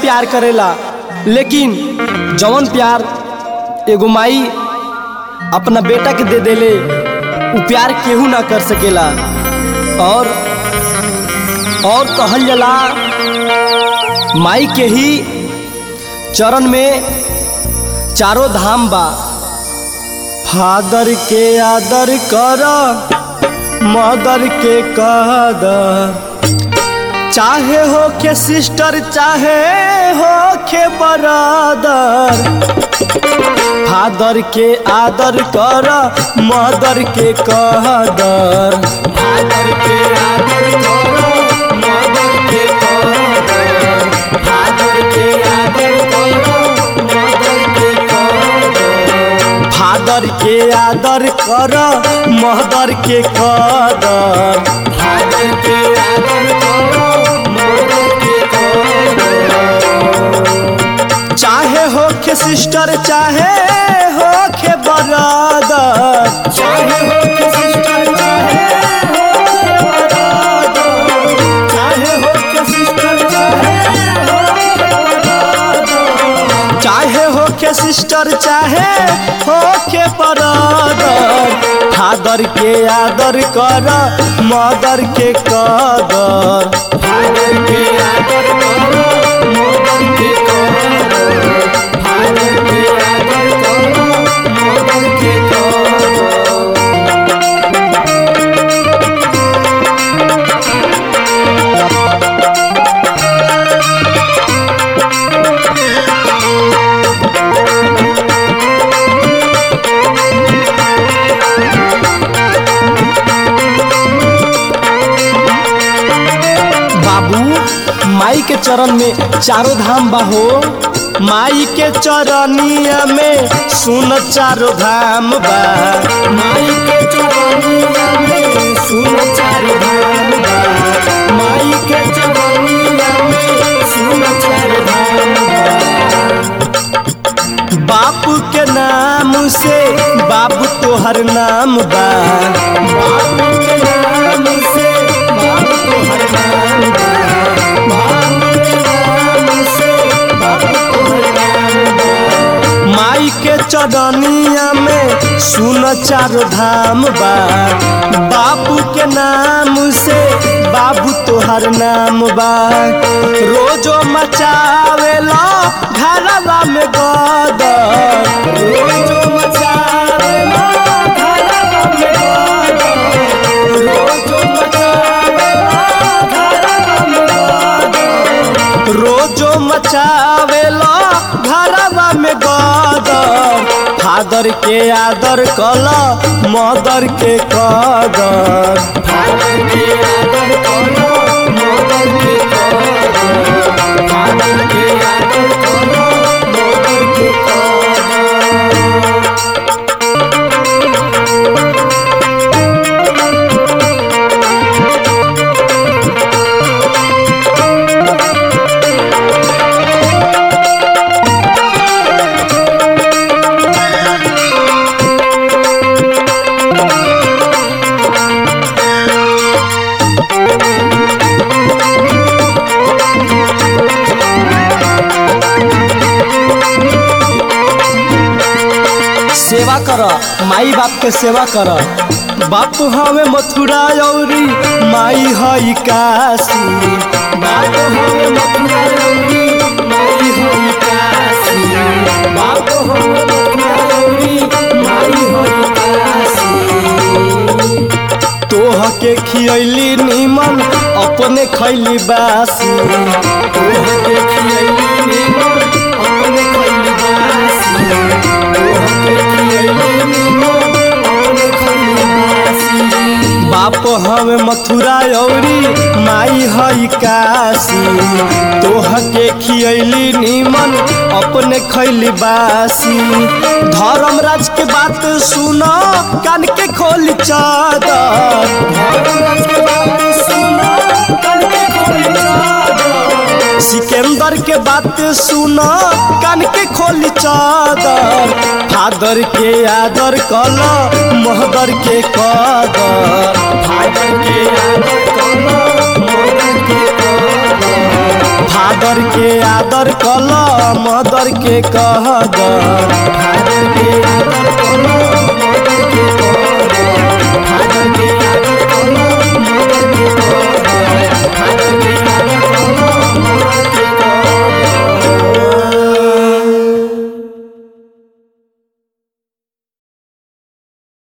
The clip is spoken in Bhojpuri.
प्यार करेला लेकिन जवन प्यार एगो माई अपना बेटा के दे देले उ प्यार केहू ना कर सकेला और और कहल जाला माई के ही चरण में चारों धाम बा फादर के आदर कर मदर के कदर चाहे हो के सिस्टर चाहे हो के बरादर फादर के आदर कर मदर के कदर फादर के आदर कर मदर के कदर फादर के आदर कर मदर के कदर फादर के आदर कर मदर के कदर फादर के आदर कर मदर के कदर चाहे हो के सिस्टर चाहे हो के बरादर चाहे हो के सिस्टर चाहे हो के बरादर चाहे हो के सिस्टर चाहे हो के बरादर चाहे हो के सिस्टर चाहे हो के बरादर फादर के आदर कर मदर के कदर फादर के आदर कर मदर के कदर फादर के आदर कर मदर के कदर बाबू माई के चरण में चारों धाम बाहो माई के चरनिया में सुन चारों धाम बा माई के चरनिया में सुन चारों धाम बा माई के चरनिया में सुन चारों धाम बा बापू के नाम से बाबू तोहर नाम बा बापू के नाम से बाबू तोहर नाम बा बाबू के नाम से बाबू तोहर नाम बा माई के चरनिया में सुन चार धाम बा बापू के नाम से बाबू तोहर नाम बा रोजो मचावेला घरवा में गदर रोजो मचावेला घरवा में गदर रोजो मचावेला घरवा में गदर रोजो मचावेला घरवा में गदर फादर के आदर कल मदर के कदर फादर के आदर कल मदर के कदर फादर के आदर कल मदर के कदर सेवा कर माई बाप के सेवा कर बाप हमें मथुरा औरी माई हई काशी बाप हमें मथुरा औरी माई हई काशी बाप हमें मथुरा औरी माई हई काशी तोह के खियली नीमन अपने खैली बासी तोह के खियली नीमन अपने खैली बासी तोह के खियली नीमन अपने खैली बासी बाप हमें मथुरा औरी माई हई काशी तोह के खियली नीमन अपने खैली बासी धर्मराज के बात सुनो कान के खोल चादर धर्मराज के बात सुनो कान के खोल चादर सिकंदर के बात सुनो कान के खोल चादर फादर के आदर कल महदर के कदर फादर के आदर कल महदर के कदर फादर के आदर कल मदर के कहदर फादर के आदर